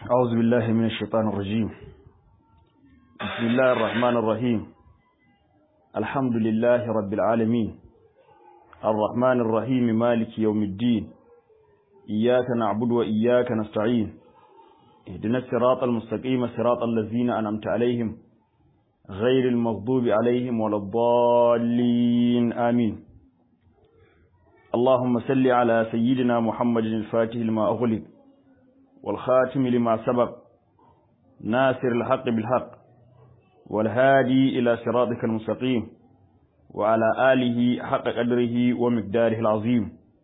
أعوذ بالله من الشيطان الرجيم بسم الله الرحمن الرحيم الحمد لله رب العالمين الرحمن الرحيم مالك يوم الدين إياك نعبد وإياك نستعين اهدنا الصراط المستقيم صراط الذين أنعمت عليهم غير المغضوب عليهم ولا الضالين آمين اللهم صل على سيدنا محمد الفاتح لما أغلق والخاتم لما سبق ناصر الحق بالحق والهادي إلى صراطك المستقيم وعلى آله حق قدره ومقداره العظيم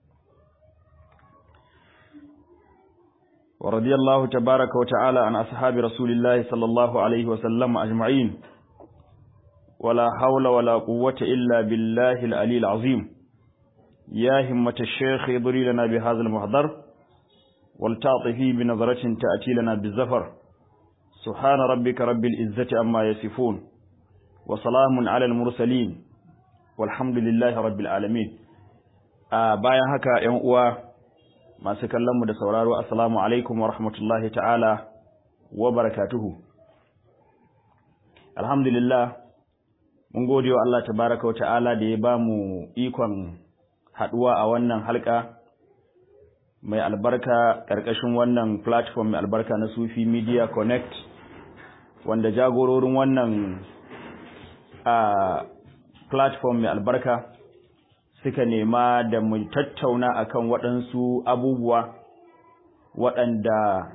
ورضي الله تبارك وتعالى عن أصحاب رسول الله صلى الله عليه وسلم أجمعين ولا حول ولا قوة إلا بالله العلي العظيم يا همة الشيخ اضري لنا بهذا المحضر والتعطفي بنظرة تأتي لنا بالزفر سبحان ربك رب العزة أما يصفون وسلام على المرسلين والحمد لله رب العالمين bayan haka ‘yan uwa masu kallonmu da sauraro assalamu alaikum wa rahmatullahi ta'ala wa barakatuhu alhamdulillah mun gode wa Allah tabaraka wa ta'ala da ya ba mu ikon haɗuwa a wannan halka mai albarka ƙarƙashin wannan platform mai albarka na Sufi Media Connect wanda jagororin wannan a platform mai albarka suka nema da mu tattauna akan waɗansu abubuwa waɗanda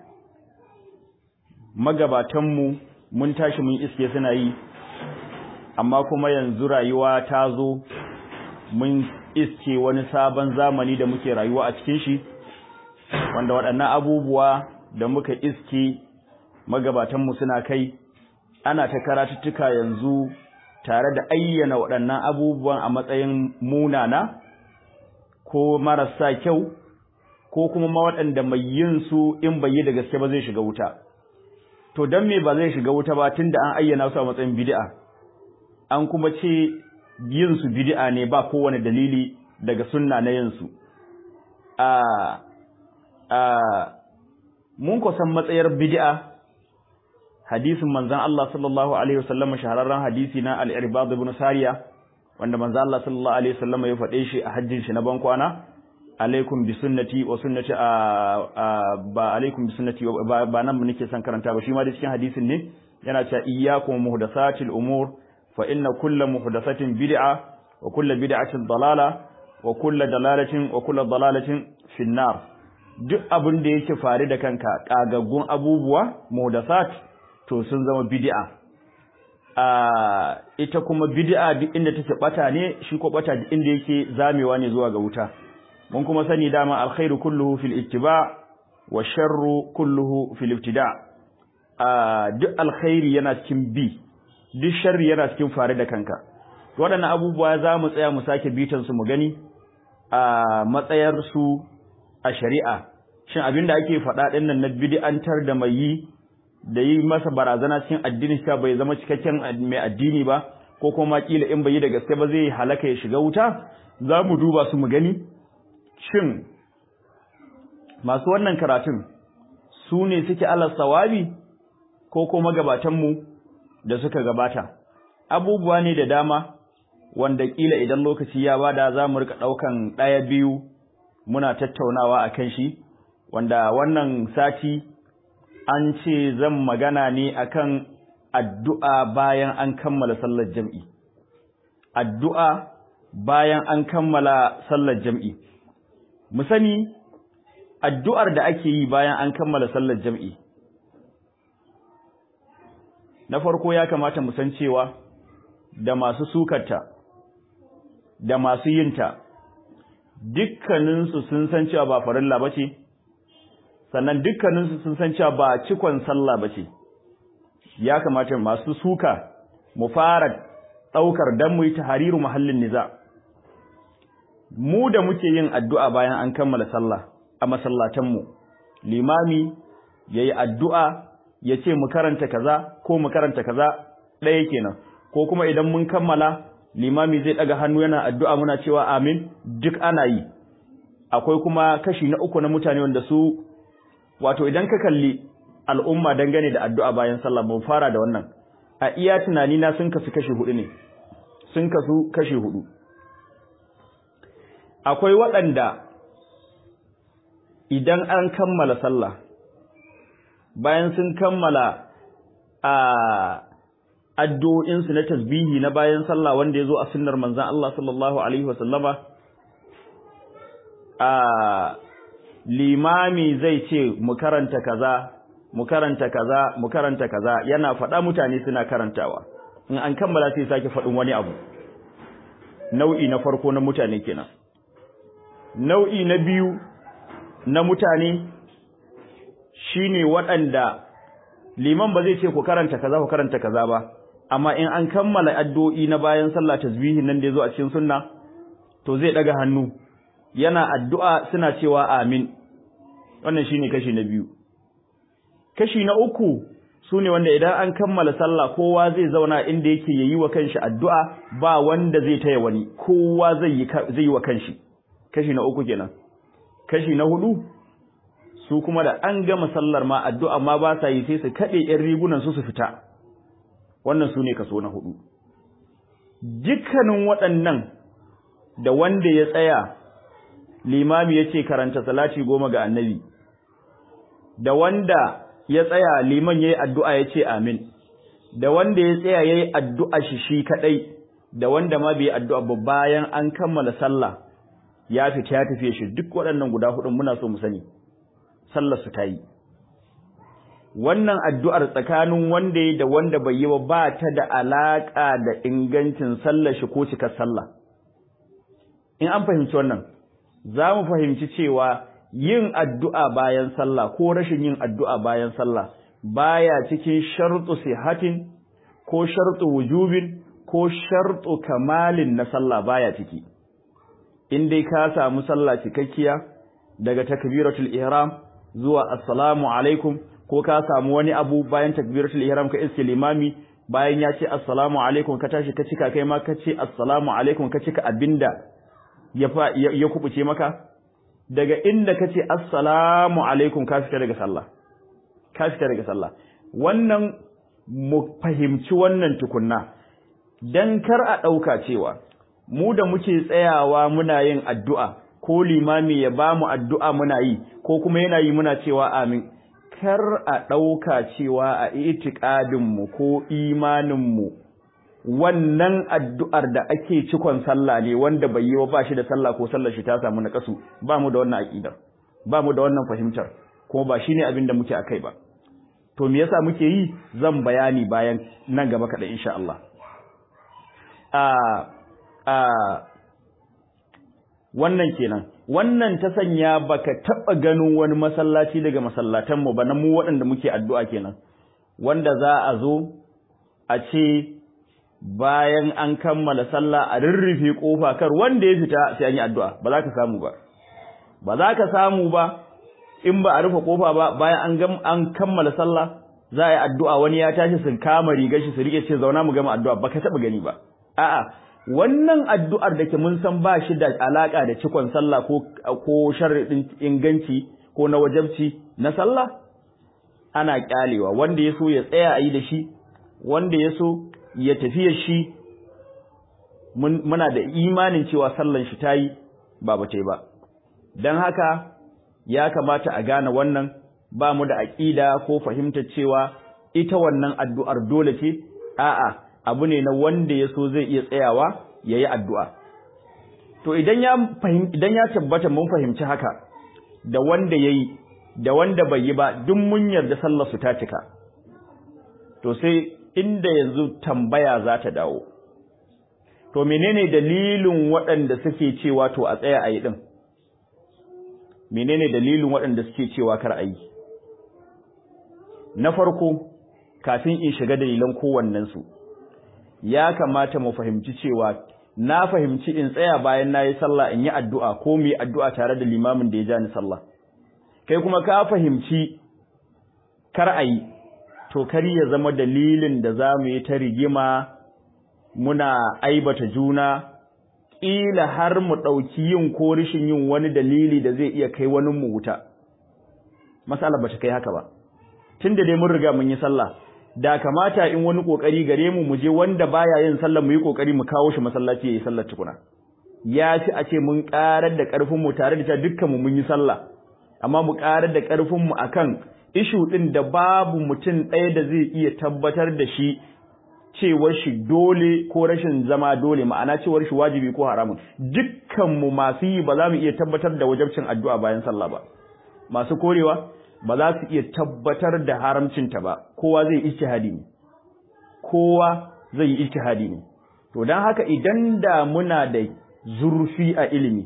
magabatanmu mun tashi mun iske suna yi amma kuma yanzu rayuwa ta zo mun iske wani sabon zamani da muke rayuwa a cikin shi wanda waɗannan abubuwa da muka iske magabatanmu suna kai ana ta karatuttuka yanzu tare da ayyana waɗannan abubuwan a matsayin munana ko marasa kyau ko kuma ma waɗanda mai yin su in bai yi da gaske ba zai shiga wuta to dan me ba zai shiga wuta ba tunda an ayyana su a matsayin bid'a an kuma ce yin su bid'a ne ba kowane dalili daga sunna na yin su a mun kusan matsayar bid'a hadisin manzon Allah sallallahu alaihi wasallam shahararren hadisi na al-Irbad ibn Sariya wanda manzon Allah sallallahu alaihi wasallam ya faɗe shi a hajjin shi na bankwana alaikum bi sunnati wa sunnati ba alaikum bi sunnati ba nan nake son karanta ba shi ma da cikin hadisin ne yana cewa iyyakum muhdathatil umur fa inna kulla muhdathatin bid'a wa kulla bid'atin dalala wa kulla dalalatin wa kulla dalalatin finnar duk abin da yake faru da kanka kagaggun abubuwa muhdathat to sun zama bid'a a ita kuma bid'a duk inda take bata ne shi ko bata duk inda yake zamewa ne zuwa ga wuta mun kuma sani dama alkhairu kulluhu fil ittiba wa sharru kulluhu fil ibtida a duk alkhairi yana cikin bi duk sharri yana cikin faru da kanka waɗannan abubuwa za mu tsaya mu sake bitan su mu gani a matsayar su a shari'a shin abinda ake faɗa ɗin nan na bid'antar da mai yi da yi masa barazana cikin addini sa bai zama cikakken mai addini ba ko kuma kila in bai yi da gaske ba zai halaka ya shiga wuta za mu duba su mu gani shin masu wannan karatun su ne suke ala sawabi ko kuma gabatanmu da suka gabata abubuwa ne da dama wanda kila idan lokaci ya bada za mu rika ɗaukan ɗaya biyu muna tattaunawa a kan shi wanda wannan sati an ce zan magana ne akan addu'a bayan an kammala sallar jam'i addu'a bayan an kammala sallar jam'i mu sani addu'ar da ake yi bayan an kammala sallar jam'i na farko ya kamata mu san cewa da masu sukarta da masu yinta dukkaninsu sun san cewa ba farilla ba ce sannan dukkaninsu sun san cewa ba cikon sallah ba ce ya kamata masu suka mu fara ɗaukar don mu yi tahariru mahallin niza mu da muke yin addu'a bayan an kammala sallah a masallatanmu limami ya yi addu'a ya ce mu karanta kaza ko mu karanta kaza ɗaya kenan ko kuma idan mun kammala limami zai ɗaga hannu yana addu'a muna cewa amin duk ana yi akwai kuma kashi na uku na mutane wanda su wato idan ka kalli al'umma dangane da addu'a bayan sallah mun fara da wannan a iya tunani na sun kasu kashi hudu ne sun kasu kashi hudu akwai waɗanda idan an kammala sallah bayan sun kammala a addu'o'insu na tasbihi na bayan sallah wanda ya zo a sunnar manzan Allah sallallahu Alaihi wasallama a limami zai ce mu karanta kaza mu karanta kaza mu karanta kaza yana faɗa mutane suna karantawa in an kammala sai sake faɗin wani abu nau'i na farko na mutane kenan nau'i na biyu na mutane shine waɗanda liman ba zai ce ku karanta kaza ku karanta kaza ba amma in an kammala addu'o'i na bayan sallah tasbihin nan da yazo a cikin sunna to zai daga hannu yana addu'a suna cewa amin wannan shine kashi na biyu kashi na uku sune wanda idan an kammala sallah kowa zai zauna inda yake yayi wa kanshi addu'a ba wanda zai taya wani kowa zai yi zai yi wa kanshi kashi na uku kenan kashi na hudu su kuma da an gama sallar ma addu'a ma ba sa yi sai su kade ƴan rigunan su su fita wannan sune kaso na hudu dukkanin waɗannan da wanda ya tsaya limami yace karanta salati goma ga annabi da wanda ya tsaya liman yayi addu'a yace amin da wanda ya tsaya yayi addu'a shi shi kadai da wanda ma bai addu'a ba bayan an kammala sallah ya fita ya tafi shi duk waɗannan guda hudun muna so mu sani sallar su tayi wannan addu'ar tsakanin wanda ya da wanda bai yi ba ba ta da alaka da ingancin sallar shi ko cikar sallah in an fahimci wannan za mu fahimci cewa yin addu'a bayan sallah ko rashin yin addu'a bayan sallah baya cikin shartu sihatin ko shartu wujubin ko shartu kamalin na sallah baya ciki in dai ka samu sallah cikakkiya daga takbiratul ihram zuwa assalamu alaikum ko ka samu wani abu bayan takbiratul ihram ka iske limami bayan ya ce assalamu alaikum ka tashi ka cika kai ma ka ce assalamu alaikum ka cika abinda ya ya kubuce maka daga inda ka ce assalamu alaikum ka fita daga sallah ka fita daga sallah wannan mu fahimci wannan tukunna dan kar a dauka cewa mu da muke tsayawa muna yin addu'a ko limami ya ba mu addu'a muna yi ko kuma yana yi muna cewa amin kar a ɗauka cewa a itikadinmu ko imaninmu wannan addu'ar da ake cikon sallah ne wanda bai yi wa ba shi da sallah ko sallar shi ta samu na kasu ba mu da wannan aƙidar ba mu da wannan fahimtar kuma ba shi ne abin da muke a kai ba to me yasa muke yi zan bayani bayan nan gaba kaɗan insha Allah wannan kenan wannan ta sanya baka taba ganin wani masallaci daga masallatan mu ba na mu waɗanda muke addu'a kenan wanda za a zo a ce bayan an kammala sallah a rirrufe kofa kar wanda ya fita sai an yi addu'a ba za ka samu ba ba za ka samu ba in ba a rufe kofa ba bayan an an kammala sallah za a yi addu'a wani ya tashi sun kama rigar shi su rike ce zauna mu gama addu'a baka taba gani ba a'a wannan addu'ar da ke mun san ba shi da alaka da cikon sallah ko ko sharadin inganci ko na wajabci na sallah ana kyalewa wanda yaso ya tsaya a yi da shi wanda yaso ya tafi shi muna da imanin cewa sallan shi tayi ba bace ba dan haka ya kamata a gane wannan ba mu da aqida ko fahimtar cewa ita wannan addu'ar dole ce a'a abu ne na wanda ya so zai iya tsayawa ya yi addu'a. To idan ya idan ya tabbata mun fahimci haka da wanda ya yi da wanda bai yi ba duk mun yarda sallar su ta cika. To sai inda yanzu tambaya za ta dawo. To menene dalilin waɗanda suke cewa to a tsaya a yi ɗin? Menene dalilin waɗanda suke cewa kar a yi? Na farko, kafin in shiga dalilan kowannensu. ya kamata mu fahimci cewa na fahimci in tsaya bayan nayi sallah in yi addu'a ko mu yi addu'a tare da limamin da ya ja ni sallah kai kuma ka fahimci kar ayi to kar ya zama dalilin da za mu yi ta rigima muna aibata juna ƙila har mu ɗauki yin ko rishin yin wani dalili da zai iya kai wani mu wuta masala ba ta kai haka ba tunda dai mun riga mun yi sallah da kamata in wani kokari gare mu mu je wanda baya yin sallah mu yi kokari mu kawo shi masallaci yayi sallar tukuna ya ci a ce mun karar da karfin mu tare da ta dukkan mu mun yi sallah amma mu karar da karfin mu akan ishu din da babu mutum ɗaya da zai iya tabbatar da shi cewar shi dole ko rashin zama dole ma'ana cewar shi wajibi ko haramun dukkan mu masu yi ba za mu iya tabbatar da wajabcin addu'a bayan sallah ba masu korewa ba za su iya tabbatar da haramcinta ba kowa zai ijtihadi ne kowa zai yi ijtihadi ne to dan haka idan da muna da zurfi a ilimi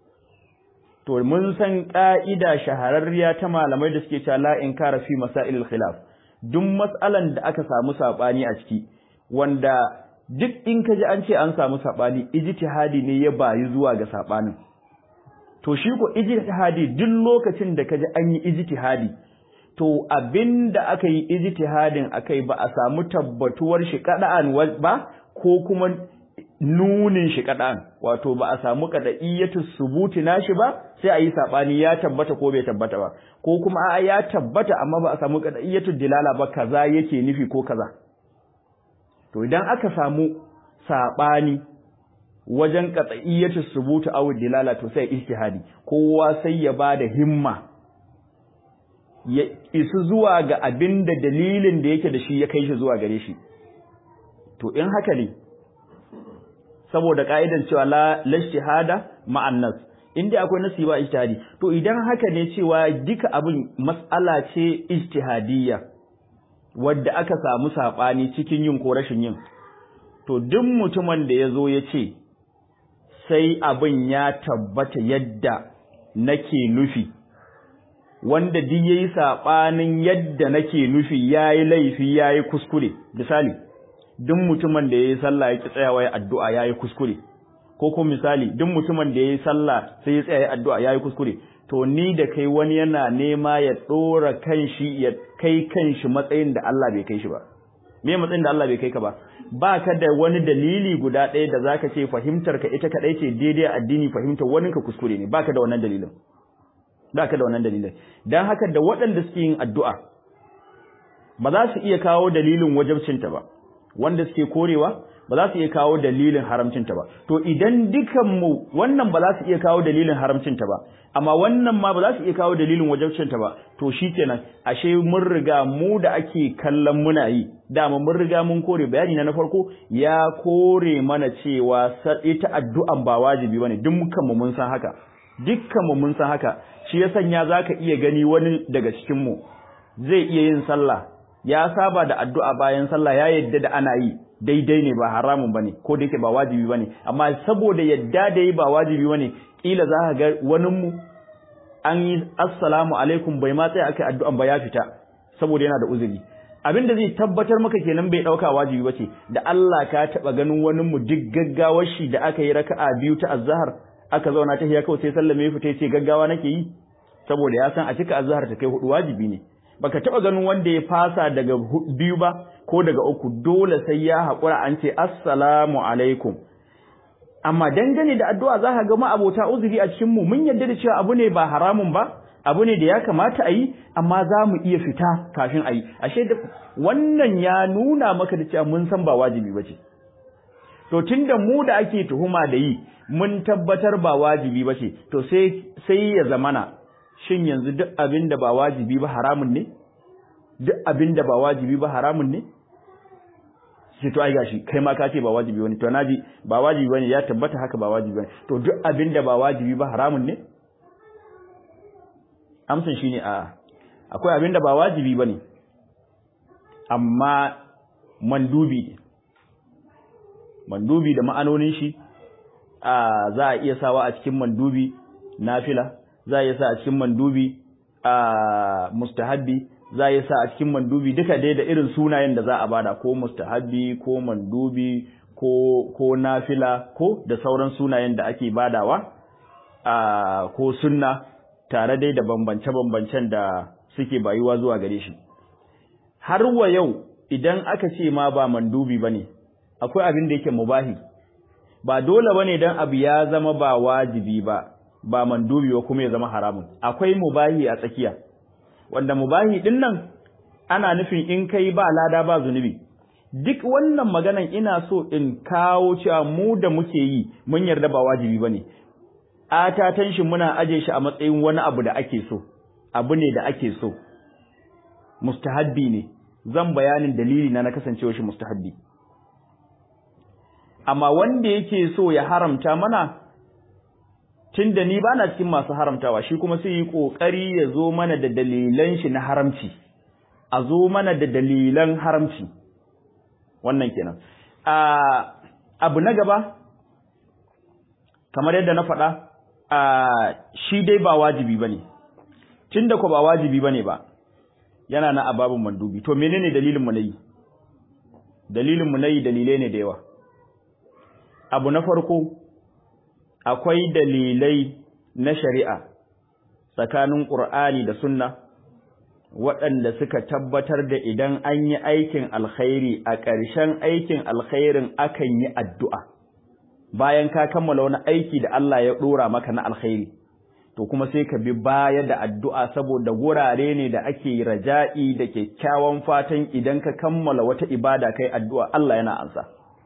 to mun san ka'ida shahararriya ta malamai da suke cewa la inkara fi masailil khilaf duk mas'alan da aka samu sabani a ciki wanda duk in kaji an ce an samu sabani ijtihadi ne ya bayi zuwa ga sabanin to shi ko ijtihadi duk lokacin da kaji an yi ijtihadi to abinda aka yi ijtihadin akai ba a samu tabbatuwar shi kada'an ba ko kuma nunin shi kada'an wato ba a samu kada'iyatu subuti nashi ba sai a yi sabani ya tabbata ko bai tabbata ba ko kuma a ya tabbata amma ba a samu kada'iyatu dilala ba kaza yake nufi ko kaza to idan aka samu sabani wajen qat'iyyatu subutu aw dilala to sai ijtihadi kowa sai ya bada himma ya isu zuwa ga abinda dalilin da yake da shi ya kai shi zuwa gare shi to in haka ne saboda ka'idan cewa la lashtihada ma'an nas inda akwai nasi ba ijtihadi to idan haka ne cewa duka abin mas'ala ce ijtihadiyya wadda aka samu sabani cikin yin ko rashin yin to duk mutumin da yazo ya ce sai abin ya tabbata yadda nake nufi wanda duk yayi sabanin yadda nake nufi yayi laifi yayi kuskure misali duk mutumin da yayi sallah yake tsayawa ya addu'a yayi kuskure ko ko misali duk mutumin da yayi sallah sai ya tsaya ya addu'a yayi kuskure to ni da kai wani yana nema ya dora kanshi ya kai kanshi matsayin da Allah bai kai shi ba me matsayin da Allah bai kai ka ba ba ka da wani dalili guda ɗaya da zaka ce fahimtar ka ita kadai ce daidai addini fahimtar wani ka kuskure ne baka da wannan dalilin baka da wannan dalilin dan haka da waɗanda suke yin addu'a ba za su iya kawo dalilin wajibcinta ba wanda suke korewa ba za su iya kawo dalilin haramcinta ba to idan dukanmu wannan ba za su iya kawo dalilin haramcinta ba amma wannan ma ba za su iya kawo dalilin wajibcinta ba to shikenan ashe mun riga mu da ake kallon muna yi dama mun riga mun kore bayani na na farko ya kore mana cewa ita addu'an ba wajibi bane dukkan mu mun san haka dukkan mu mun san haka shi ya sanya zaka iya gani wani daga cikin mu zai iya yin sallah ya saba da addu'a bayan sallah ya yadda da ana yi daidai ne ba haramun bane ko da yake ba wajibi bane amma saboda yadda da yi ba wajibi bane kila za ka ga wani mu an yi assalamu alaikum bai ma tsaya akai addu'an ba ya fita saboda yana da uzuri abin da zai tabbatar maka kenan bai dauka wajibi bace da Allah ka taba ganin wani mu duk gaggawar shi da aka yi raka'a biyu ta azhar aka zauna ta hiya kawai sai sallame ya fita ce gaggawa nake yi saboda ya san a cika azhar ta kai hudu wajibi ne baka taba ganin wanda ya fasa daga biyu ba ko daga uku dole sai ya haƙura an ce assalamu alaikum amma dangane da addu'a za ka ga ma'abota uzuri a cikin mu mun yarda da cewa abu ne ba haramun ba abu ne da ya kamata a yi amma za mu iya fita kafin a yi ashe da wannan ya nuna maka da cewa mun san ba wajibi ba ce to tunda mu da ake tuhuma da yi mun tabbatar ba wajibi ba ce to sai sai ya zamana shin yanzu duk abin da ba wajibi ba haramun ne duk abin da ba wajibi ba haramun ne sai to ai gashi kai ma ka ce ba wajibi bane to naji ba wajibi bane ya tabbata haka ba wajibi bane to duk abin da ba wajibi ba haramun ne amsan shine a akwai abin da ba wajibi bane amma mandubi ne mandubi da ma'anonin shi a za a iya sawa a cikin mandubi nafila za a iya sa a cikin mandubi a mustahabbi za a yi sa a cikin mandubi duka dai da irin sunayen da za a bada ko mustahabbi ko mandubi ko ko nafila ko da sauran sunayen da ake badawa a ko sunna tare dai da bambance-bambancen da suke bayuwa zuwa gare shi har wa yau idan aka ce ma ba mandubi bane akwai abin da yake mubahi ba dole bane dan abu ya zama ba wajibi ba ba mandubi ba kuma ya zama haramun akwai mubahi a tsakiya wanda mubahi din nan ana nufin in kai ba lada ba zunubi duk wannan maganan ina so in kawo cewa mu da muke yi mun yarda ba wajibi bane atatan shi muna aje shi a matsayin wani abu da ake so abu ne da ake so mustahabbi ne zan bayanin dalili na na kasancewa shi mustahabbi amma wanda yake so ya haramta mana tunda ni bana cikin masu haramtawa shi kuma sai yi kokari ya zo mana da dalilan shi na haramci a zo mana da dalilan haramci wannan kenan a abu na gaba kamar yadda na faɗa a shi dai ba wajibi bane tunda ko ba wajibi bane ba yana na ababun mandubi to menene dalilin mu nayi dalilin mu nayi dalilai ne da yawa abu na farko akwai dalilai na shari'a tsakanin Qur'ani da Sunna waɗanda suka tabbatar da idan an yi aikin alkhairi a ƙarshen aikin alkhairin akan yi addu'a bayan ka kammala wani aiki da Allah ya ɗora maka na alkhairi to kuma sai ka bi baya da addu'a saboda wurare ne da ake raja'i da kyakkyawan fatan idan ka kammala wata ibada kai addu'a Allah yana ansa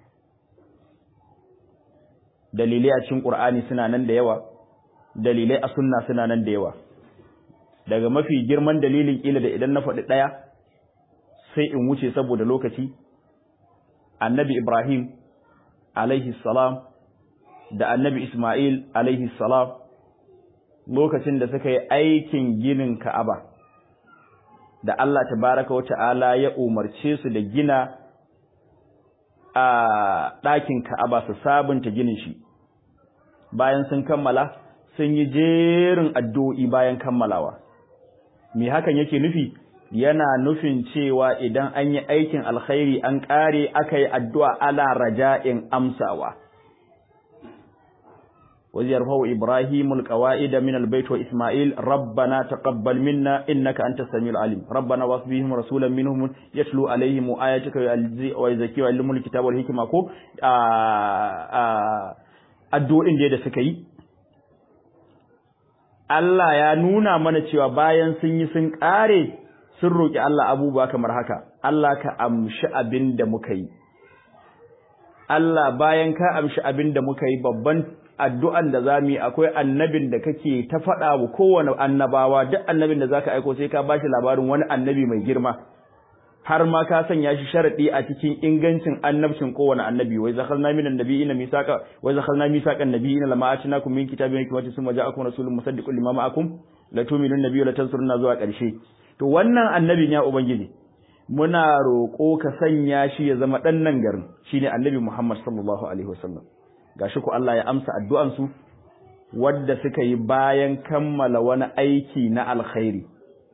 dalilai a cikin Qur'ani suna nan da yawa dalilai a sunna suna nan da yawa daga mafi girman dalilin kila da idan na faɗi ɗaya sai in wuce saboda lokaci annabi Ibrahim alaihi salam da annabi Ismail alaihi salam lokacin da suka yi aikin ginin Ka'aba da Allah tabaraka wa ta'ala ya umarce su da gina a ɗakin Ka'aba su sabunta ginin shi bayan sun kammala sun yi jerin addu'o'i bayan kammalawa me hakan yake nufi yana nufin cewa idan an yi aikin alkhairi an ƙare aka yi addu'a ala raja'in amsawa ويرفع إبراهيم القواعد من البيت وإسماعيل ربنا تقبل منا إنك أنت السميع العليم ربنا واصبهم رسولا منهم يتلو عليهم آياتك ويزكي ويعلمهم الكتاب والحكمة كو addu'o'in da suka yi Allah ya nuna mana cewa bayan sun yi sun ƙare sun roƙi Allah abubuwa kamar haka Allah ka amshi abin da muka yi Allah bayan ka amshi abin da muka yi babban addu'an da za mu yi akwai annabin da kake ta faɗa wa kowane annabawa duk annabin da zaka aiko sai ka bashi labarin wani annabi mai girma har ma ka sanya shi sharadi a cikin ingancin annabcin kowane annabi wai zakhalna minan nabiyina misaqa wai zakhalna misaqan nabiyina lama atinakum min kitabin hikmatin summa ja'akum rasulun musaddiqun lima ma'akum la tu'minun nabiyyu la tansuruna zuwa ƙarshe to wannan annabin ya ubangiji muna roƙo ka sanya shi ya zama ɗan nan garin shine annabi Muhammad sallallahu alaihi wasallam gashi ku Allah ya amsa addu'an su wadda suka yi bayan kammala wani aiki na alkhairi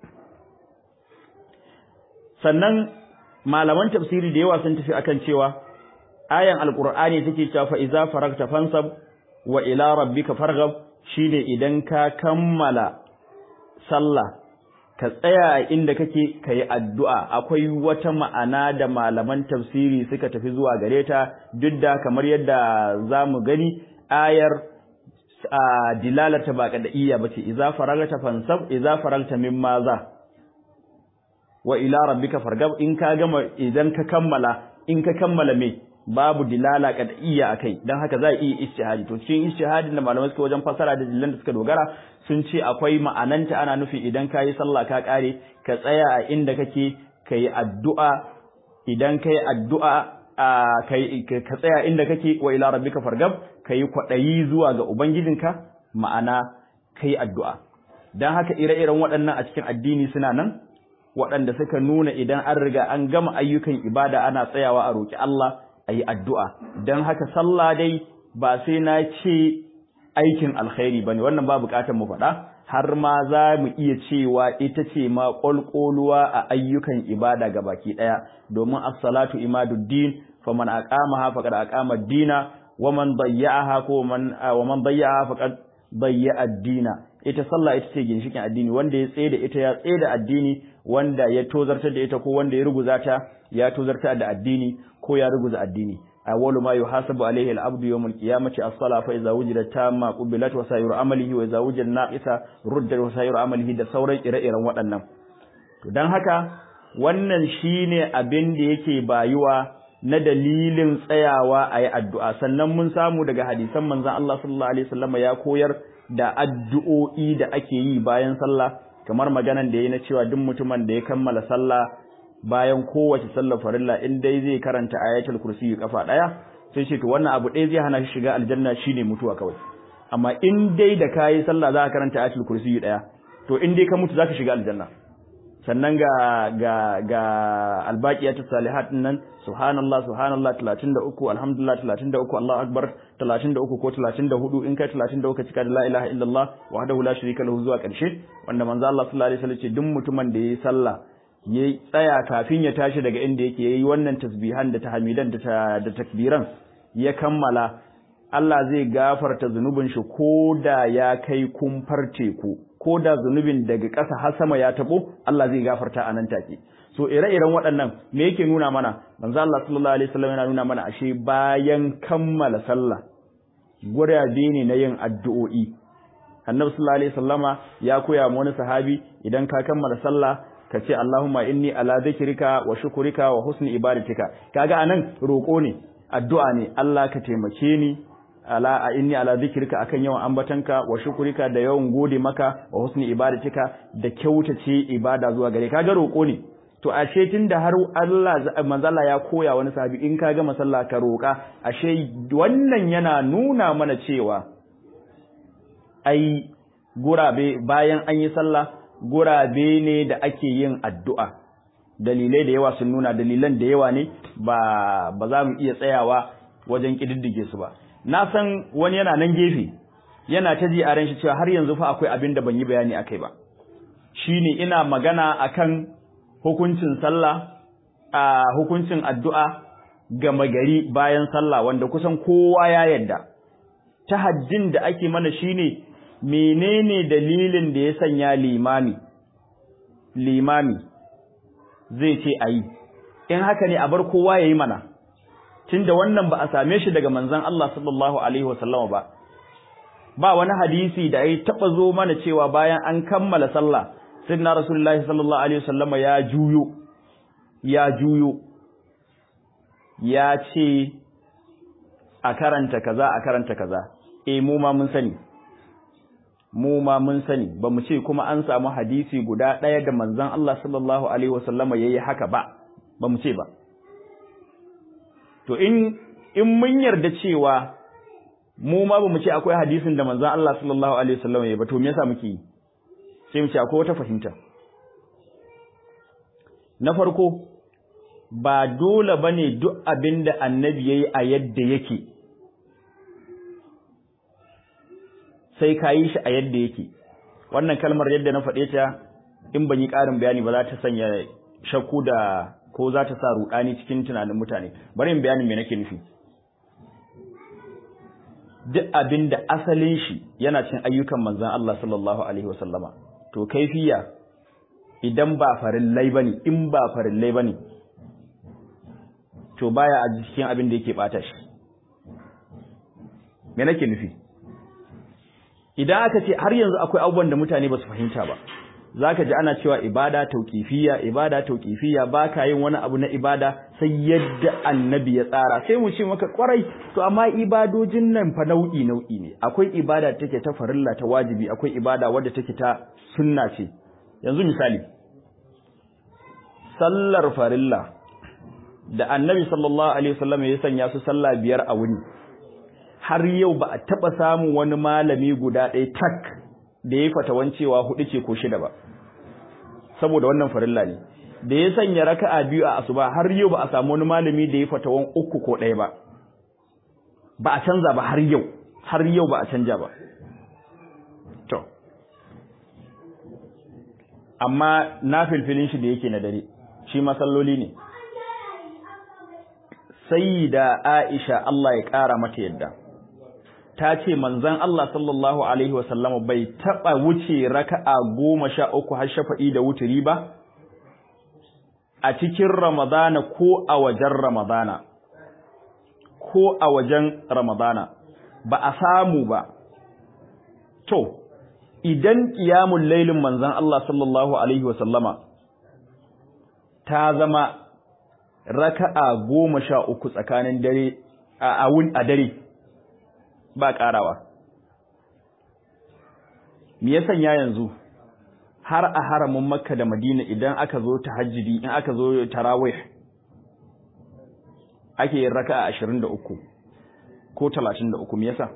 sannan malaman tafsiri da yawa sun tafi akan cewa ayan alqur'ani take cewa fa iza faragta fansab wa ila rabbika farghab shine idan ka kammala sallah ka tsaya a inda kake ka yi addu'a akwai wata ma'ana da malaman tafsiri suka tafi zuwa gare ta duk da kamar yadda za mu gani ayar dilalata ba kada'iyya ba ce iza faragta fansab iza faragta min maza wa ila rabbika fargab in ka gama idan ka kammala in ka kammala me babu dilala kada'iyya akai dan haka za a iya ijtihadi to cikin ijtihadin da malamai suka wajen fasara da dalilan da suka dogara sun ce akwai ma'ananta ana nufi idan ka yi sallah ka kare ka tsaya a inda kake ka yi addu'a idan ka yi addu'a ka tsaya inda kake wa ila rabbika fargab ka yi kwaɗayi zuwa ga ubangijinka ma'ana ka yi addu'a don haka ire-iren waɗannan a cikin addini suna nan waɗanda suka nuna idan an riga an gama ayyukan ibada ana tsayawa a roƙi Allah a yi addu'a don haka sallah dai ba sai na ce aikin alkhairi bane wannan ba bukatar mu faɗa har ma za mu iya cewa ita ce ma ƙwalƙoluwa a ayyukan ibada ga baki ɗaya domin as-salatu imaduddin faman aqamaha faqad aqama ad-dina wa man dayya'aha ko man wa man dayya'aha faqad dayya'a ad-dina ita sallah ita ce ginshikin addini wanda ya tsaye da ita ya tsaye da addini wanda ya tozartar da ita ko wanda ya ruguza ta ya tozartar da addini ko ya ruguza addini awwalu ma yuhasabu alayhi al-abdu yawm al-qiyamati as-salah fa idza wujidat tamma qubilat wa sayiru amalihi wa idza wujida naqisa ruddat wa sayiru amalihi da sauran ire-iren waɗannan to dan haka wannan shine abin da yake bayuwa na dalilin tsayawa a yi addu'a sannan mun samu daga hadisan manzan Allah sallallahu Alaihi wasallama ya koyar da addu'o'i da ake yi bayan sallah kamar maganan da ya yi na cewa duk mutumin da ya kammala sallah bayan kowace sallar farilla in dai zai karanta ayatul kursi kafa ɗaya sai ce to wannan abu ɗaya zai hana shi shiga aljanna shine mutuwa kawai amma in dai da kayi sallah za ka karanta ayatul kursi ɗaya to in dai ka mutu za ka shiga aljanna sannan ga ga ga albaqiyatu salihat nan subhanallah subhanallah 33 alhamdulillah 33 Allahu akbar 33 ko 34 in kai 33 cika da la ilaha illallah wahdahu la sharika lahu zuwa karshe wanda manzo Allah sallallahu alaihi wasallam ce duk mutumin da yayi sallah yayi tsaya kafin ya tashi daga inda yake yayi wannan tasbihan da tahmidan da da takbiran ya kammala Allah zai gafarta zunubin shi koda ya kai kumfar teku ko da zunubin daga ƙasa har sama ya tabo Allah zai gafarta a nan take so ire-iren waɗannan me yake nuna mana manzo Allah sallallahu alaihi wasallam yana nuna mana ashe bayan kammala sallah gurabe ne na yin addu'o'i Annabi sallallahu alaihi wasallama ya koya mu wani sahabi idan ka kammala sallah ka ce Allahumma inni ala dhikrika wa shukrika wa husni ibadatika kaga anan roko ne addu'a ne Allah ka taimake ni ala a inni ala zikrika akan yawan ambatanka wa shukurika da yawan gode maka wa husni ibadatika da kyautace ibada zuwa gare kaga roko ne to ashe tunda har Allah manzala ya koya wani sahabi in ka ga masalla ka roka ashe wannan yana nuna mana cewa ai gurabe bayan an yi sallah gurabe ne da ake yin addu'a dalilai da yawa sun nuna dalilan da yawa ne ba ba za mu iya tsayawa wajen kididdige su ba na san wani yana nan gefe yana ta ji a ran shi cewa har yanzu fa akwai abin da ban yi bayani akai ba shine ina magana akan hukuncin sallah a hukuncin addu'a ga magari bayan sallah wanda kusan kowa ya yarda tahajjin da ake mana shine menene dalilin da ya sanya limami limami zai ce ayi in haka ne a bar kowa yayi mana tunda wannan ba a same shi daga manzon Allah sallallahu alaihi wasallama ba ba wani hadisi da ya taba zo mana cewa bayan an kammala sallah sayyidina rasulullahi sallallahu alaihi wasallama ya juyo ya juyo ya ce a karanta kaza a karanta kaza eh mu ma mun sani mu ma mun sani ba mu ce kuma an samu hadisi guda ɗaya da manzon Allah sallallahu alaihi wasallama yayi haka ba ba mu ce ba to in in mun yarda cewa mu ma bamu ce akwai hadisin da manzon Allah sallallahu alaihi wasallam ya ba to me yasa muke yi sai mu ce akwai wata fahimta na farko ba dole bane duk abinda annabi yayi a yadda yake sai ka yi shi a yadda yake wannan kalmar yadda na faɗe ta in ban yi ƙarin bayani ba za ta sanya shakku da ko za ta sa rudani cikin tunanin mutane bari in bayanin me nake nufi duk abin da asalin shi yana cin ayyukan manzon Allah sallallahu alaihi wasallama to kaifiya idan ba farillai bane in ba farillai bane to baya a cikin abin da yake bata shi me nake nufi idan aka ce har yanzu akwai abubuwan da mutane ba su fahimta ba zaka ji ana cewa ibada tauqifiyya ibada tauqifiyya baka yin wani abu na ibada sai yadda annabi ya tsara sai mu ce maka kwarai to amma ibadojin nan fa nau'i nau'i ne akwai ibada take ta farilla ta wajibi akwai ibada wadda take ta sunna ce yanzu misali sallar farilla da annabi sallallahu alaihi wasallam ya sanya su sallah biyar a wuni har yau ba a taba samun wani malami guda ɗaya tak da ya fatawan cewa hudu ce ko shida ba saboda wannan farilla ne da ya sanya raka'a biyu a asuba har yau ba a samu wani malami da ya fatawan uku ko ɗaya ba ba a canza ba har yau har yau ba a canja ba to amma na filfilin shi da yake na dare shi masalloli ne sayyida Aisha Allah ya ƙara mata yadda ta ce manzon Allah sallallahu alaihi wasallam bai taba wuce raka'a goma sha uku har shafa'i da wuturi ba a cikin Ramadana ko a wajen Ramadana ko a wajen Ramadana ba a samu ba to idan qiyamul lailin manzon Allah sallallahu alaihi wasallama ta zama raka'a goma sha uku tsakanin dare a a dare ba ƙarawa me ya sanya yanzu har a haramin makka da madina idan aka zo tahajjudi in aka zo tarawih ake yin raka'a 23 ko 33 me yasa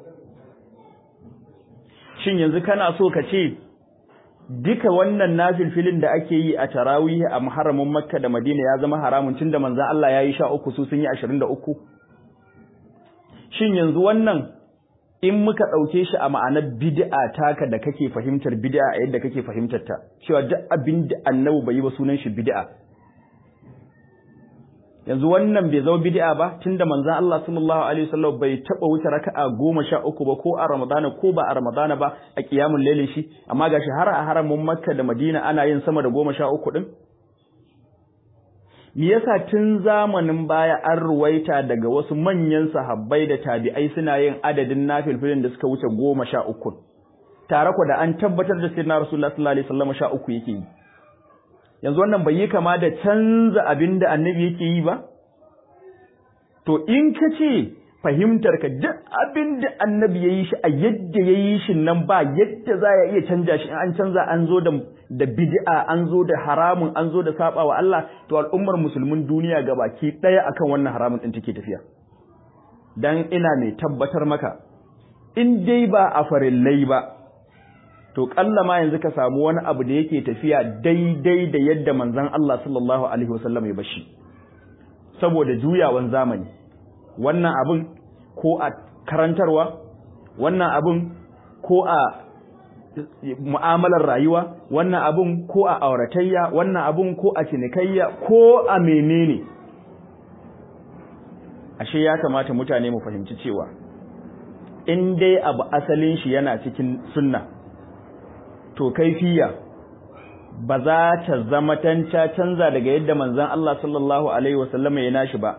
shin yanzu kana so ka ce duka wannan nafilfilin da ake yi a tarawih a haramin makka da madina ya zama haramun tunda manzon Allah yayi 13 su sun yi 23 shin yanzu wannan in muka ɗauke shi a ma'anar bid'a taka da kake fahimtar bid'a a yadda kake fahimtar ta cewa duk abin da annabi bai yi ba sunan shi bid'a yanzu wannan bai zama bid'a ba tunda manzon Allah sallallahu alaihi wasallam bai taba wuce raka'a goma sha uku ba ko a Ramadana ko ba a Ramadana ba a kiyamul lailin shi amma gashi har a haramin Makka da Madina ana yin sama da goma sha uku din me yasa tun zamanin baya an ruwaita daga wasu manyan sahabbai da tabi'ai suna yin adadin nafilfilin da suka wuce goma sha uku tare ku da an tabbatar da sayyidina rasulullah sallallahu alaihi wasallam sha uku yake yi yanzu wannan bai yi kama da canza abin da annabi yake yi ba to in ka ce fahimtar ka duk abin da annabi ya yi shi a yadda ya yi shi nan ba yadda za ya iya canja shi in an canza an zo da da bid'a an zo da haramun an zo da saba wa Allah to al'ummar musulmin duniya gabaki daya akan wannan haramun din take tafiya dan ina mai tabbatar maka in dai ba a farillai ba to kalla ma yanzu ka samu wani abu da yake tafiya daidai da yadda manzon Allah sallallahu alaihi wasallam ya bashi saboda juyawan zamani wannan abin ko a karantarwa wannan abin ko a mu'amalar rayuwa wannan abin ko a auratayya wannan abin ko a cinikayya ko a menene ashe ya kamata mutane mu fahimci cewa in dai abu asalin shi yana cikin sunna to kaifiya ba za ta zama tanta canza daga yadda manzon Allah sallallahu alaihi wasallam ya nashi ba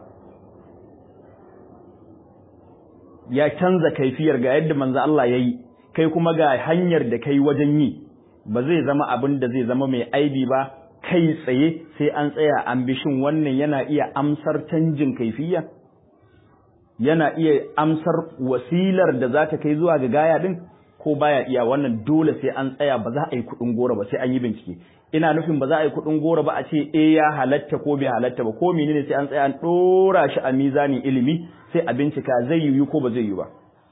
ya canza kaifiyar ga yadda manzo Allah yayi kai kuma ga hanyar da kai wajen yi ba zai zama abin da zai zama mai aibi ba kai tsaye sai an tsaya an bi shin wannan yana iya amsar canjin kaifiya yana iya amsar wasilar da za ta kai zuwa ga gaya din ko baya iya wannan dole sai an tsaya ba za a yi kudin gora ba sai an yi bincike ina nufin ba za a yi kudin gora ba a ce eh ya halatta ko bai halatta ba ko menene sai an tsaya an dora shi a mizanin ilimi sai a bincika zai yiwu ko ba zai yiwu ba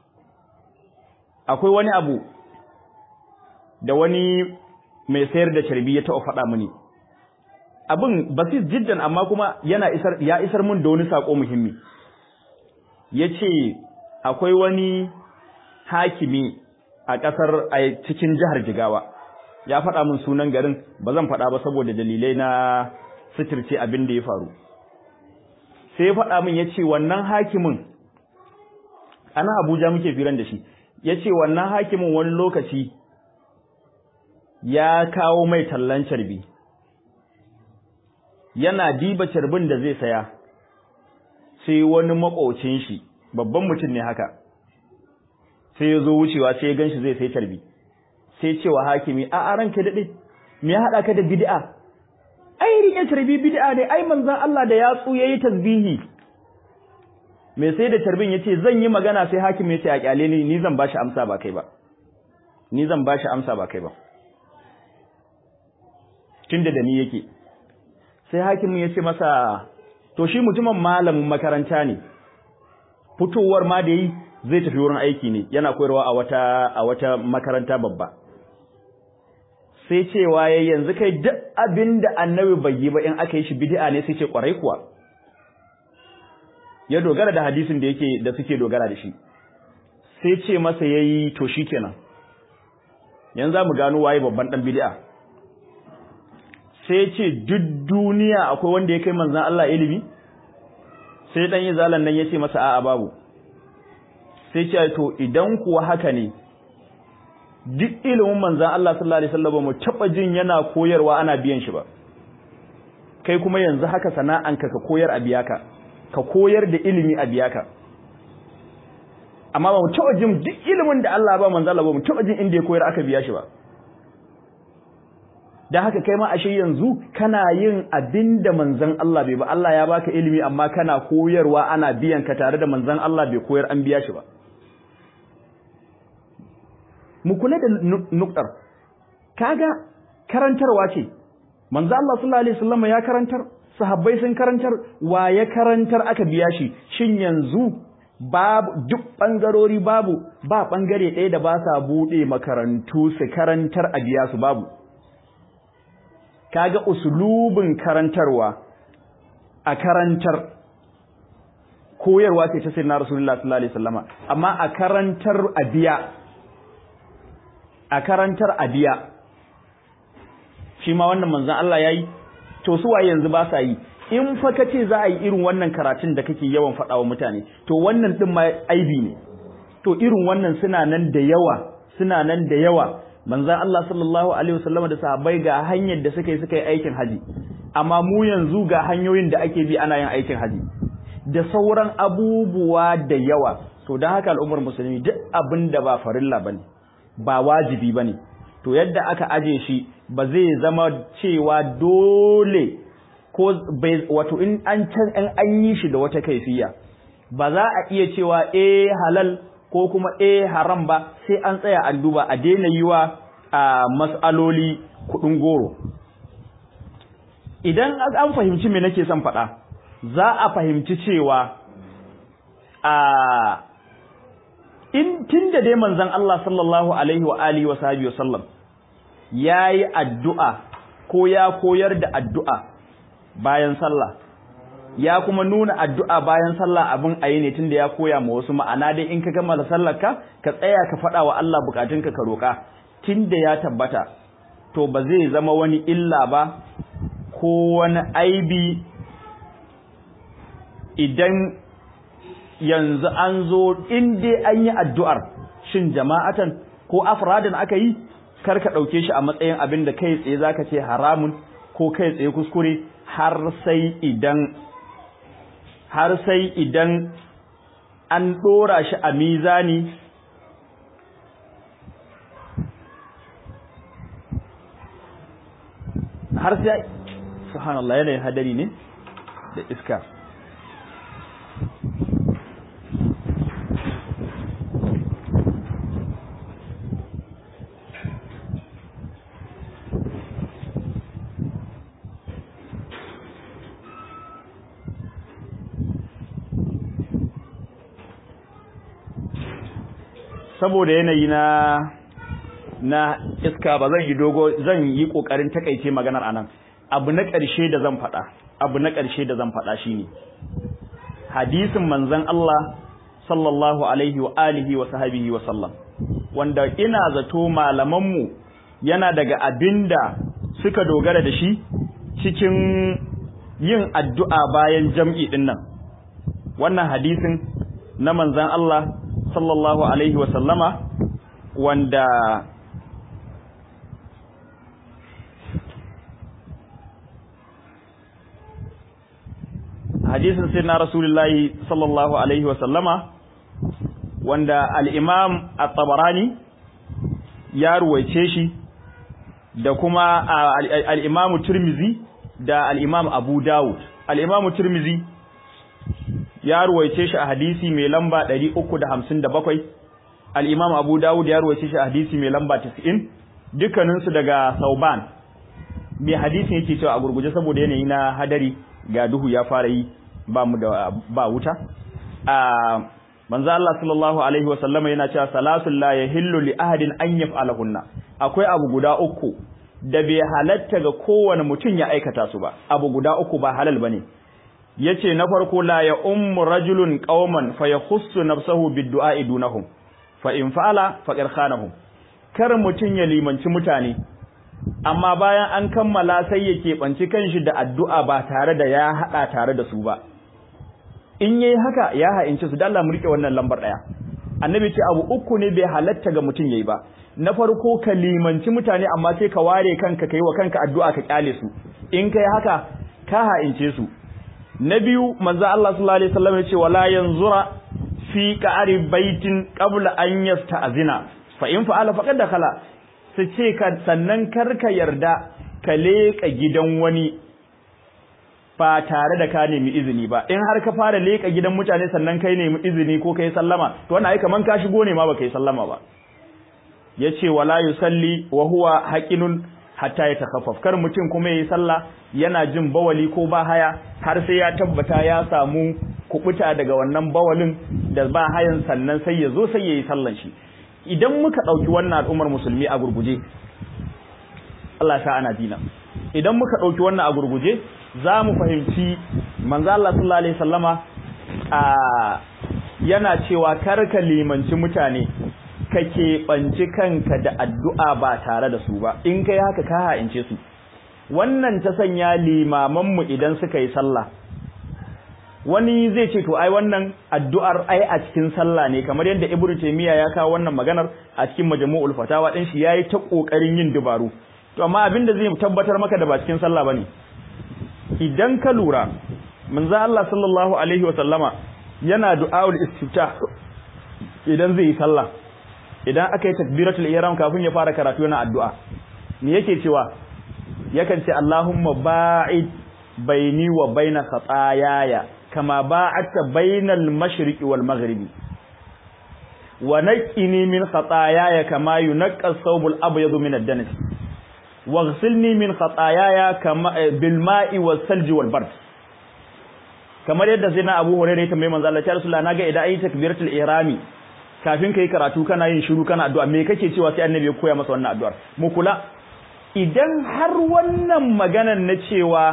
akwai wani abu da wani mai sayar da carbi ya taɓa faɗa mini abin basis jiddan amma kuma yana isar ya isar mun da wani sako muhimmi yace akwai wani hakimi a ƙasar a cikin jihar Jigawa ya faɗa min sunan garin ba zan faɗa ba saboda dalilai na sitirce abin da ya faru sai ya faɗa min ya ce wannan hakimin ana abuja muke firan da shi ya ce wannan hakimin wani lokaci ya kawo mai tallan carbi yana diba carbin da zai saya sai wani makocin shi babban mutum ne haka sai ya zo wucewa sai ya ganshi zai sai carbi sai cewa hakimi a a ranka daɗe me ya haɗa ka da bid'a ai rike carbi bid'a ne ai manzon Allah da yatsu yayi tasbihi me sai da tarbin yace zan yi magana sai hakim yace a kyale ni ni zan bashi amsa ba kai ba ni zan bashi amsa ba kai ba tunda da ni yake sai hakimin yace masa to shi mutumin malamin makaranta ne fitowar ma da yi zai tafi wurin aiki ne yana koyarwa a wata a wata makaranta babba sai cewa yayi yanzu kai duk abinda annabi bai yi ba in aka yi shi bid'a ne sai ce kwarai kuwa ya dogara da hadisin da yake da suke dogara da shi sai ce masa yayi to shikenan yanzu zamu gano waye babban dan bid'a sai ce duk duniya akwai wanda ya kai manzon Allah ilimi sai dan yi zalan nan yace masa a'a babu sai ce to idan kuwa haka ne duk ilimin manzon Allah sallallahu alaihi wasallam mu taba jin yana koyarwa ana biyan shi ba kai kuma yanzu haka sana'anka ka koyar a biyaka ka koyar da ilimi a biyaka amma ba mu taba jin duk ilimin da Allah ba manzon Allah ba mu taba jin inda ya koyar aka biya shi ba dan haka kai ma ashe yanzu kana yin abinda manzon Allah bai ba Allah ya baka ilimi amma kana koyarwa ana biyan ka tare da manzon Allah bai koyar an biya shi ba mu kula da nuktar kaga karantarwa ce manzo Allah sallallahu alaihi wasallam ya karantar sahabbai sun karantar wa ya karantar aka biya shi shin yanzu babu duk bangarori babu ba bangare ɗaya da ba sa bude makarantu su karantar a biya su babu kaga usulubin karantarwa a karantar koyarwa ce ta sayyidina rasulullahi sallallahu alaihi wasallama amma a karantar a biya a karantar a biya shi ma wannan manzon Allah yayi to su waye yanzu ba sa yi in fa kace za a yi irin wannan karatun da kake yawan faɗa wa mutane to wannan din ma aibi ne to irin wannan suna nan da yawa suna nan da yawa manzon Allah sallallahu alaihi wasallam da sahabbai ga hanyar da suka yi suka yi aikin haji amma mu yanzu ga hanyoyin da ake bi ana yin aikin haji da sauran abubuwa da yawa to dan haka al'ummar musulmi duk abin da ba farilla bane ba wajibi bane to yadda aka aje shi ba zai zama cewa dole ko wato in an can an yi shi da wata kaifiya ba za a iya cewa eh halal ko kuma eh haram ba sai an tsaya an duba a daina yi wa mas'aloli kudin goro idan an fahimci me nake son faɗa za a fahimci cewa a in tunda dai manzon Allah sallallahu alaihi wa alihi wa sahbihi wa sallam yayi addu'a ko ya koyar da addu'a bayan sallah ya kuma nuna addu'a bayan sallah abin ayi ne tunda ya koya ma wasu ma'ana dai in ka gama sallar ka ka tsaya ka faɗa wa Allah bukatunka ka roka tunda ya tabbata to ba zai zama wani illa ba ko wani aibi idan yanzu an zo in dai an yi addu'ar shin jama'atan ko afradan aka yi kar ka ɗauke shi a matsayin abin da kai tsaye zaka ce haramun ko kai tsaye kuskure har sai idan har sai idan an ɗora shi a mizani har sai subhanallah yanayin hadari ne da iska saboda yanayi na na iska ba zan yi dogo zan yi kokarin takaice maganar anan abu na ƙarshe da zan faɗa abu na ƙarshe da zan faɗa shine hadisin manzon Allah sallallahu alaihi wa alihi wa sahbihi wa sallam wanda ina zato malaman mu yana daga abinda suka dogara da shi cikin yin addu'a bayan jam'i din nan wannan hadisin na manzon Allah sallallahu alaihi wa sallama wanda hadisin sai na rasulullahi sallallahu alaihi wa sallama wanda al-imam at-tabarani ya ruwaice shi da kuma al-imam tirmizi da al-imam abu dawud al-imam tirmizi ya ruwaice shi a hadisi mai lamba 357 al-imam abu dawud ya ruwaice shi a hadisi mai lamba 90 dukkaninsu daga sauban mai hadisin yake cewa a gurguje saboda yanayi na hadari ga duhu ya fara yi ba mu da ba wuta a manzo Allah sallallahu alaihi wa sallama yana cewa salatul la yahillu li ahadin an yaf'alahunna akwai abu guda uku da bai halatta ga kowane mutum ya aikata su ba abu guda uku ba halal bane yace na farko la ya ummu rajulun qauman fa yakhussu nafsahu bid-du'a dunahum fa in fa'ala faqad khanahum kar mutun ya limanci mutane amma bayan an kammala sai ya keɓanci kanshi da addu'a ba tare da ya haɗa tare da su ba in yayi haka ya ha'inci su da Allah mu rike wannan lambar ɗaya annabi ce abu uku ne bai halatta ga mutum yayi ba na farko ka limanci mutane amma sai ka ware kanka kai wa kanka addu'a ka kyale su in kai haka ka ha'ince su na biyu manzo Allah sallallahu alaihi wasallam ya ce wala yanzura fi qa'ri baitin qabla an yasta'zina fa in fa'ala faqad dakhala su ce ka sannan karka yarda ka leƙa gidan wani ba tare da ka nemi izini ba in har ka fara leƙa gidan mutane sannan kai nemi izini ko kai sallama to wannan ai kaman ka shigo ne ma baka yi sallama ba yace wala yusalli wa huwa haqinun hatta ya takhaffaf kar mutum kuma yayi sallah yana jin bawali ko ba haya har sai ya tabbata ya samu kubuta daga wannan bawalin da ba hayan sannan sai ya zo sai yayi sallan shi idan muka dauki wannan al'ummar musulmi a gurguje Allah ta ana dina idan muka dauki wannan a gurguje za mu fahimci manzo Allah sallallahu alaihi wasallama a yana cewa karka limanci mutane ka keɓanci kanka da addu'a ba tare da su ba in kai haka ka ha'ince su wannan ta sanya limamanmu idan suka yi sallah wani zai ce to ai wannan addu'ar ai a cikin sallah ne kamar yadda ibnu taymiya ya kawo wannan maganar a cikin majmu'ul fatawa din shi yayi ta kokarin yin dubaru to amma abin da zai tabbatar maka da ba cikin sallah bane idan ka lura manzo Allah sallallahu alaihi wa sallama yana du'aul istiftah idan zai yi sallah idan aka yi takbiratul ihram kafin ya fara karatu yana addu'a me yake cewa yakan ce Allahumma ba'id baini wa baina khataayaya kama ba'adta bainal mashriqi wal maghribi wa naqqini min khataayaya kama yunqqa as-sawbul abyadu min ad-danas waghsilni min khataayaya kama bil ma'i was salji wal bard kamar yadda sai na Abu Hurairah ya tambaye manzo Allah ya Rasulullah naga idan ayi takbiratul ihrami kafin kai karatu kana yin shiru kana addu'a me kake cewa sai annabi ya koya masa wannan addu'ar mu kula idan har wannan maganan na cewa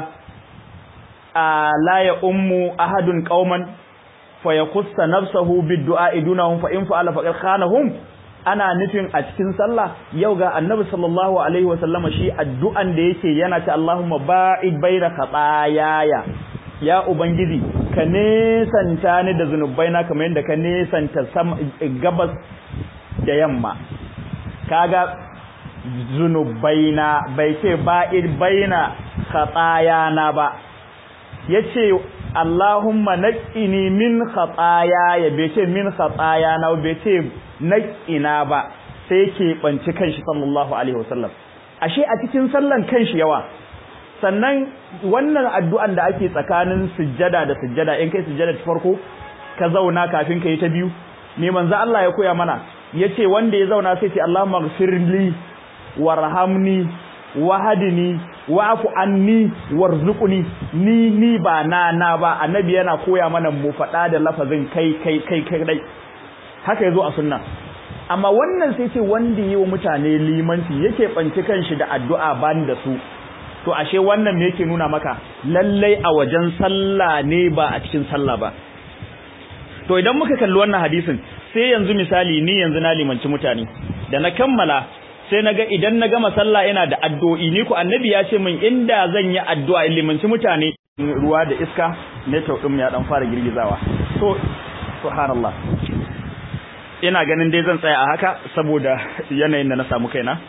a la ya ummu ahadun qauman fa yakussa nafsahu bid-du'a idunahum fa in fa'ala faqad khanahum ana nufin a cikin sallah yau ga annabi sallallahu alaihi wa sallama shi addu'an da yake yana ta Allahumma ba'id baina khataayaya ya ubangiji ka nesanta ni da zunubaina kamar yadda ka nesanta gabas da yamma kaga zunubaina bai ce ba'id baina khatayana ba yace Allahumma naqqini min khataya bai ce min khatayana bai ce naqqina ba sai ke banci kanshi sallallahu alaihi wasallam ashe a cikin sallan kanshi yawa sannan wannan addu'an da ake tsakanin sujjada da sujjada in kai sujjada ta farko ka zauna kafin ka yi ta biyu me manzo Allah ya koya mana yace wanda ya zauna sai ce Allahumma ighfirli warhamni wahdini wa'fu anni warzuqni ni ni ba na na ba annabi yana koya mana mu faɗa da lafazin kai kai kai kai dai haka yazo a sunna amma wannan sai ce wanda yi wa mutane limanci yake banci kanshi da addu'a ban da su to ashe wannan me yake nuna maka lallai a wajen sallah ne ba a cikin sallah ba to idan muka kalli wannan hadisin sai yanzu misali ni yanzu na limanci mutane da na kammala sai naga idan na gama sallah ina da addu'o'i ni ku annabi ya ce min inda zan yi addu'a in limanci mutane ruwa da iska ne taudin ya dan fara girgizawa to subhanallah ina ganin dai zan tsaya a haka saboda yanayin da na samu kaina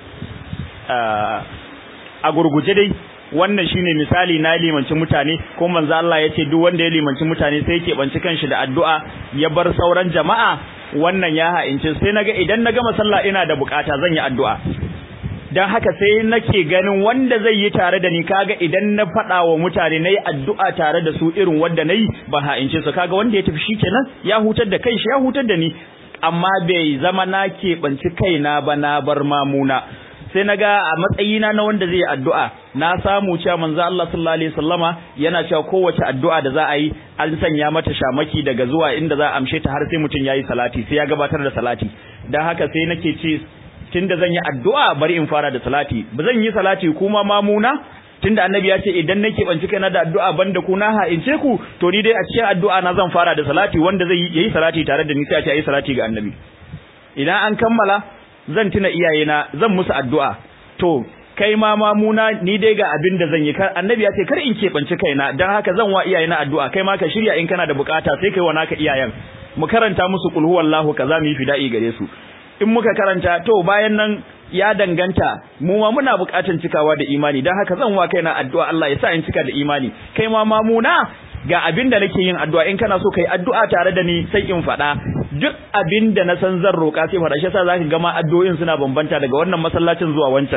a gurguje dai wannan shine misali na limanci mutane ko manzo Allah yace duk wanda ya limanci mutane sai yake banci kanshi da addu'a ya bar sauran jama'a wannan ya ha'ince sai naga idan na gama sallah ina da bukata zan yi addu'a dan haka sai nake ganin wanda zai yi tare da ni kaga idan na fada wa mutane nayi addu'a tare da su irin wanda nayi ba ha'ince su kaga wanda ya tafi shikenan ya hutar da kanshi ya hutar da ni amma bai zama na keɓanci kaina ba na bar mamuna sai naga a matsayina na wanda zai yi addu'a na samu cewa manzo Allah sallallahu alaihi wasallama yana cewa kowace addu'a da za a yi an sanya mata shamaki daga zuwa inda za a amshe ta har sai mutum yayi salati sai ya gabatar da salati dan haka sai nake ce tunda zan yi addu'a bari in fara da salati ba zan yi salati kuma mamuna tunda annabi ya ce idan nake banci kaina da addu'a banda ku na ha'ince ku to ni dai a cikin addu'a na zan fara da salati wanda zai yi salati tare da ni sai a ce ayi salati ga annabi idan an kammala zan tuna iyayena zan musu addu'a to kai ma mamuna ni dai ga abin da zan yi kar annabi ya ce kar in keɓanci kaina dan haka zan wa iyayena addu'a kai ma ka shirya in kana da bukata sai kai wa naka iyayen mu karanta musu qul huwallahu kaza mu yi fida'i gare su in muka karanta to bayan nan ya danganta mu ma muna bukatan cikawa da imani dan haka zan wa kaina addu'a Allah ya sa in cika da imani kai ma mamuna ga abin da nake yin addu'a in kana so kai addu'a tare da ni sai in faɗa duk abin da na san zan roƙa sai faɗa shi yasa zaka ga ma addu'o'in suna bambanta daga wannan masallacin zuwa wancan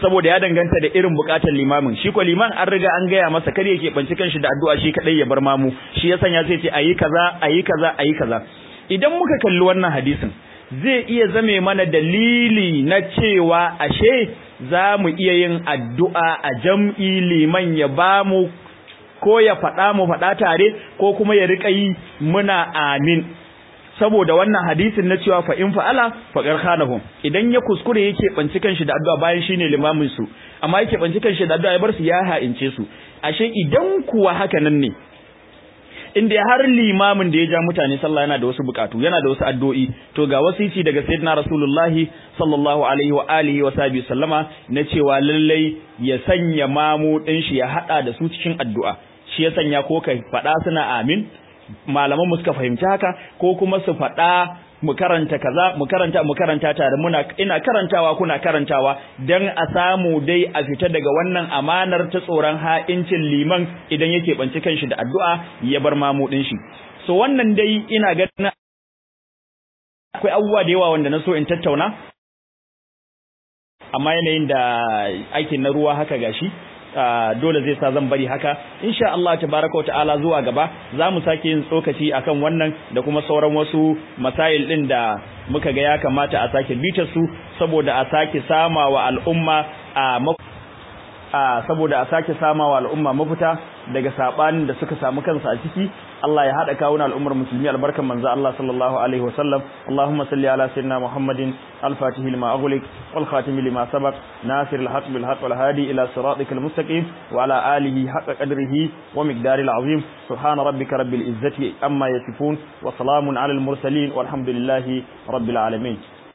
saboda ya danganta da irin bukatar limamin shi ko liman an riga an gaya masa kar yake banci kanshi da addu'a shi kadai ya bar mamu shi ya sanya sai ce ayi kaza ayi kaza ayi kaza idan muka kalli wannan hadisin zai iya zame mana dalili na cewa ashe za mu iya yin addu'a a jam'i liman ya ba mu ko ya faɗa mu faɗa tare ko kuma ya riƙa yi muna amin saboda wannan hadisin na cewa fa in fa'ala fa qarhanahum idan ya kuskure yake banci kanshi da addu'a bayan shine limamin su amma yake banci kanshi da addu'a ya bar su ya ha'ince su ashe idan kuwa haka nan ne inda har limamin da ya ja mutane sallah yana da wasu bukatu yana da wasu addu'o'i to ga wasici daga sayyidina rasulullahi sallallahu alaihi wa alihi wa sahbihi sallama na cewa lallai ya sanya mamu din shi ya hada da su cikin addu'a shi ya sanya ko kai fada suna amin malaman mu suka fahimci haka ko kuma su fada mu karanta kaza mu karanta mu karanta tare muna ina karantawa kuna karantawa dan a samu dai a fita daga wannan amanar ta tsoron ha'incin liman idan yake banci kanshi da addu'a ya bar mamu din shi so wannan dai ina ganin akwai abubuwa da yawa wanda na so in tattauna amma yanayin da aikin na ruwa haka gashi dole zai sa zan bari haka insha Allah tabaraka wa ta'ala zuwa gaba zamu sake yin tsokaci akan wannan da kuma sauran wasu masail din da muka ga ya kamata a sake bitar su saboda a sake samawa al'umma a saboda a sake samawa al'umma mafita daga sabanin da suka samu kansu a ciki Allah ya hada kawuna al'ummar musulmi albarkan manzo Allah sallallahu alaihi wasallam Allahumma salli ala sayyidina Muhammadin al-fatih lima aghliq wal khatim lima sabaq nasir al-haq bil haqq wal hadi ila siratikal mustaqim wa ala alihi haqqa qadrihi wa miqdaril azim subhana rabbika rabbil izzati amma yasifun wa salamun ala al mursalin walhamdulillahi rabbil alamin